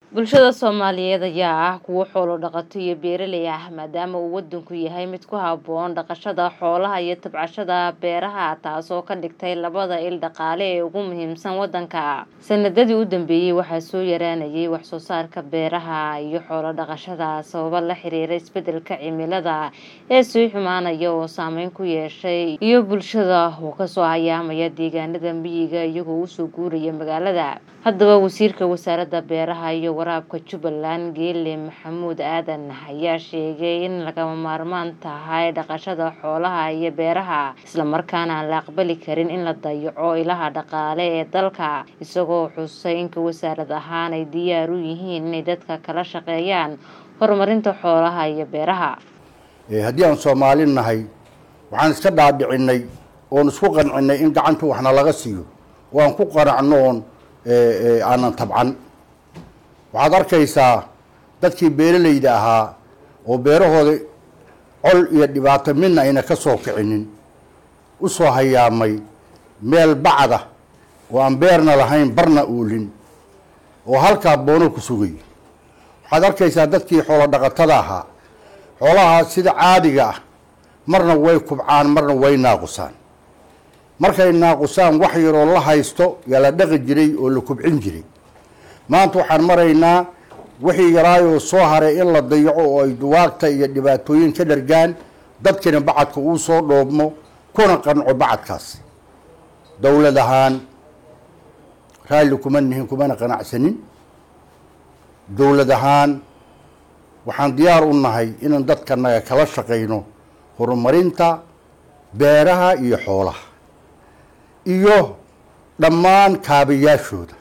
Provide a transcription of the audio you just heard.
bulshada soomaaliyeed ayaa ah kuwo xoolo dhaqato iyo beeraley ah maadaama uu wadanku yahay mid ku habboon dhaqashada xoolaha iyo tabcashada beeraha taasoo ka dhigtay labada il dhaqaale ee ugu muhiimsan wadanka sanadadii u dambeeyey waxaa soo yaraanayay wax soo saarka beeraha iyo xoolo dhaqashada sababo la xiriira isbedelka cimilada ee sii xumaanaya oo saameyn ku yeeshay iyo bulshada oo kasoo hayaamaya deegaanada miyiga iyagoo usoo guuraya magaalada haddaba wasiirka wasaaradda beeraha iyo waraabka jubbaland geele maxamuud aadan ayaa sheegay in lagama maarmaan tahay dhaqashada xoolaha iyo beeraha islamarkaana aan la aqbali karin in la dayaco ilaha dhaqaale ee dalka isagoo xusay inka wasaarad ahaan ay diyaar u yihiin inay dadka kala shaqeeyaan horumarinta xoolaha iyo beeraha haddii aan soomaali nahay waxaan iska dhaadhicinay oon isku qancinay in gacanta waxna laga siiyo oo aan ku qanacno oon aanan tabcan waxaad arkaysaa dadkii beeralayda ahaa oo beerahooda col iyo dhibaato midna ayna ka soo kicinin u soo hayaamay meel bacda oo aan beerna lahayn barna uulin oo halkaa boono ku sugay waxaad arkaysaa dadkii xoolo dhaqatada ahaa xoolaha sida caadiga ah marna way kubcaan marna way naaqusaan markay naaqusaan wax yaroo la haysto yaa la dhaqi jiray oo la kubcin jiray maanta waxaan maraynaa wixii yaraayoo soo haray in la dayaco oo ay duwaagta iyo dhibaatooyin ka dhargaan dadkina bacadka uu soo dhoobmo kuna qanco bacadkaas dowlad ahaan raalli kuma nihin kumana qanacsanin dowlad ahaan waxaan diyaar u nahay inaan dadkanaga kala shaqayno horumarinta beeraha iyo xoolaha iyo dhammaan kaabayaashooda